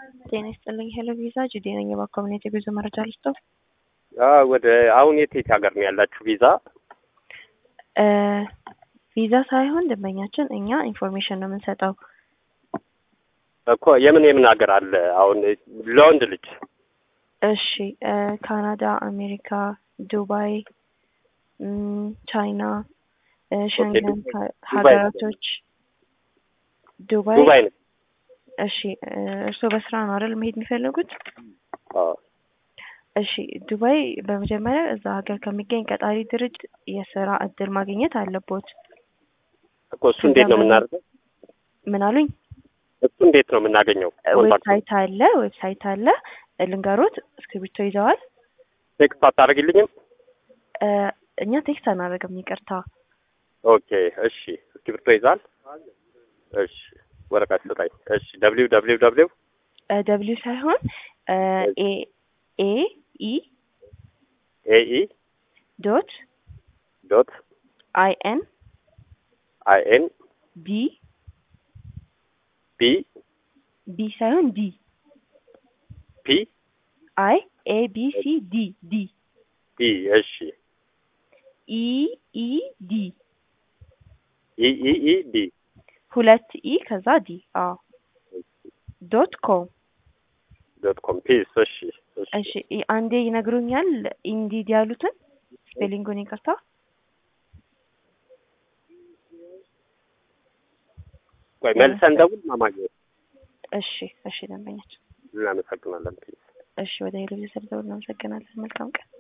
ጤና ይስጥልኝ። ሄሎ ቪዛ ጁዴ ነኝ። የባኮሚኒቲ ጉዞ መረጃ ልስጠው። ወደ አሁን የት የት ሀገር ነው ያላችሁ ቪዛ? ቪዛ ሳይሆን ደንበኛችን እኛ ኢንፎርሜሽን ነው የምንሰጠው። እኮ የምን የምን ሀገር አለ አሁን ለወንድ ልጅ? እሺ ካናዳ፣ አሜሪካ፣ ዱባይ፣ ቻይና፣ ሸንገን ሀገራቶች ዱባይ ዱባይ ነው። እሺ እርስዎ በስራ ነው አይደል መሄድ የሚፈልጉት? አዎ። እሺ ዱባይ በመጀመሪያ እዛ ሀገር ከሚገኝ ቀጣሪ ድርጅት የስራ እድል ማግኘት አለቦት። እኮ እሱ እንዴት ነው የምናደርገው? ምን አሉኝ? እሱ እንዴት ነው የምናገኘው? ዌብሳይት አለ ዌብሳይት አለ ልንገሮት። እስክሪብቶ ይዘዋል? ቴክስት አታደርግልኝም? እኛ ቴክስት አናደርግም፣ ይቅርታ። ኦኬ እሺ። እስክሪብቶ ይዛል? እሺ ወረቀት ስጠኝ። እሺ ደብሊው ደብሊው ደብሊው ደብሊው ሳይሆን ኤ ኤ ኢ ኤኢ ዶት ዶት አይ ኤን አይ ኤን ዲ ቢ ቢ ሳይሆን ዲ ፒ አይ ኤ ቢ ሲ ዲ ዲ ዲ እሺ ኢ ኢ ዲ ኢ ኢ ኢ ዲ ሁለት ኢ ከዛ ዲ አዎ ዶት ኮም ዶት ኮም ፒስ እሺ እሺ አንዴ ይነግሩኛል ኢንዲድ ያሉትን ስፔሊንጉን ይቅርታ ቆይ መልሰን ደውል ማማግኘት እሺ እሺ ደንበኛችን እናመሰግናለን ፒስ እሺ ወደ ሄሎ ሰርተው እናመሰግናለን መልካም ቀን